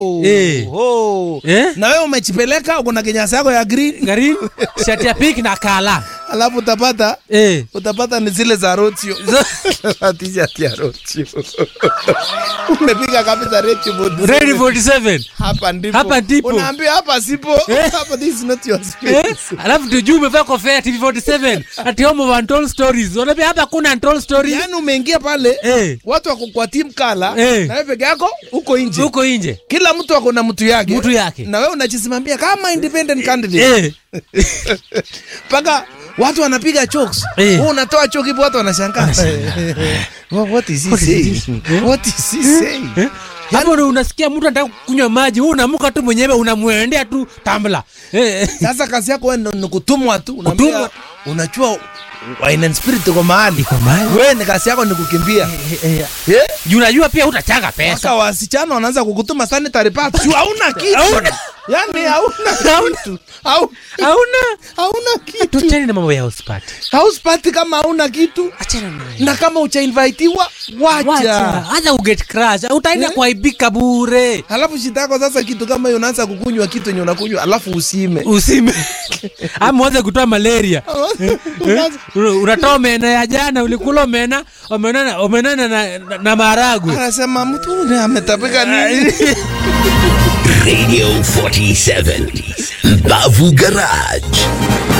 Eh. Oh. Eh? na wewe umechipeleka uko na kinyasa yako ya green Green, shati ya pink na kala. alafu utapata Eh. utapata ni zile za rotio t-shirt ya rotio umepiga kabisa rotio bodi Ready 47. hapa ndipo Hapa ndipo. unaambia hapa sipo Eh. hapa this is not your Eh? space Alafu tujue umevaa kofia ya TV47 ati home of untold stories. Unaambia hapa kuna untold stories. yaani umeingia pale Eh. watu wako kwa team kala Eh. na wewe peke yako uko nje Huko nje. kila mtu ako na mtu yake Mtu yake. na wewe unajisimamia kama independent candidate Eh. mpaka watu wanapiga chokes Eh. wewe unatoa choke hivi watu wanashangaa What- what is he saying what is he saying Eh? Hapo ndo unasikia mtu anataka kunywa maji, wewe unamuka tu mwenyewe unamwendea tu tambla. Eh. sasa kazi yako wewe ni kutumwa tu unaambia Kutumwa. unachua wine and spirit iko mahali Iko mahali. wewe ni kazi yako ni kukimbia Eh, eh, Eh? Juu unajua pia utachanga pesa. Sasa wasichana wanaanza kukutuma sanitary pads. Juu hauna kitu. Hauna. Yaani hauna Hauna. kitu. Hau- Hauna. Hauna kitu. Tuachane na mambo ya house party. House party kama hauna kitu Achana nayo. na kama uchainvitiwa Wacha. wacha. Hata uget crash. Utaenda Eh? kuaibika bure. Halafu shida yako sasa kitu kama hiyo unaanza kukunywa kitu yenye unakunywa alafu usime. Usime. Ama uanze kutoa malaria. Unaanza- Una- Unatoa omena ya jana, ulikula omena, omena omena na, na, na maharagwe. Anasema mtu ule ametapika nini? Radio 47 Bavu Garage